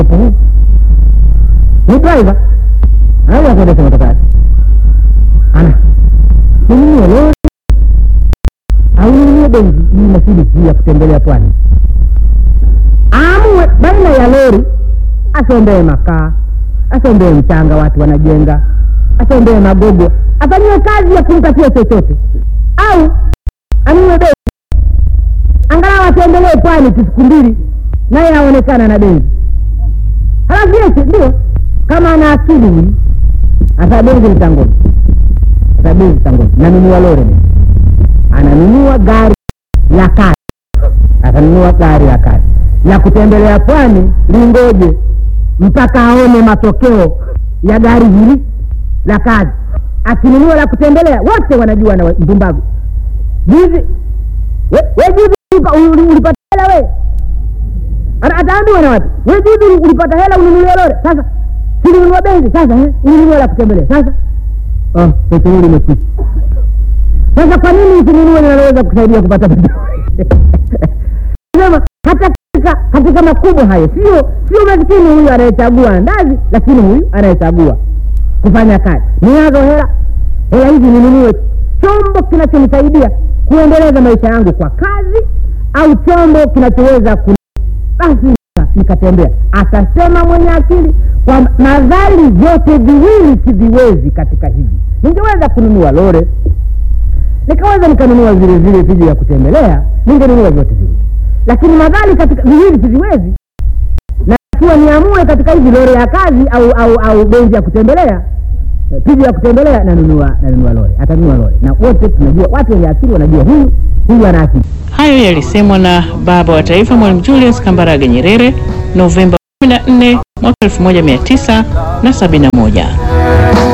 ni driver anaweza kuendesha motoka yake ana ninunue lori au ninunue benzi hii Mercedes hii ya kutembelea pwani aamue baina ya lori asombee makaa asombee mchanga watu wanajenga asombee magogo afanyiwe kazi ya kumpatia chochote au anunue benzi angalau atembelee pwani tu siku mbili naye aonekana na benzi halafu yesi ndio kama ana akili huyu ata benzi mtangoni ata benzi mtangoni nanunua lori mimi ananunua gari la kazi atanunua gari la kazi la kutembelea pwani lingoje mpaka aone matokeo ya gari hili la kazi akinunua la kutembelea wote wanajua na mpumbavu juzi we we juzi ulipa- uli- ulipata hela we Ata- ataambiwa na watu we juzi ulipata hela ununulie lore sasa silinunua benzi sasa eh, ulinunua la kutembelea sasa oh, petroli imekwisha sasa kwa nini usinunue linaloweza kusaidia kupata petroli sema hata katika katika makubwa hayo sio sio maskini huyu anayechagua ndazi lakini huyu anayechagua kufanya kazi ninazo hela hela hizi ninunue chombo kinachonisaidia kuendeleza maisha yangu kwa kazi au chombo kinachoweza ku basi nika- nikatembea atasema mwenye akili kwa nadhari vyote viwili siviwezi katika hivi ningeweza kununua lore nikaweza nikanunua vile vile viji ya kutembelea ningenunua vyote viwili lakini madhali katika viwili siviwezi na ikiwa niamue katika hivi lori ya kazi au au au benzi ya kutembelea eh, piji ya kutembelea nanunua nanunua lori atanunua lori na wote tunajua watu wenye akili wanajua huyu huyu ana akili Hayo yalisemwa na baba wa taifa Mwalimu Julius Kambarage Nyerere Novemba 14 mwaka 1971.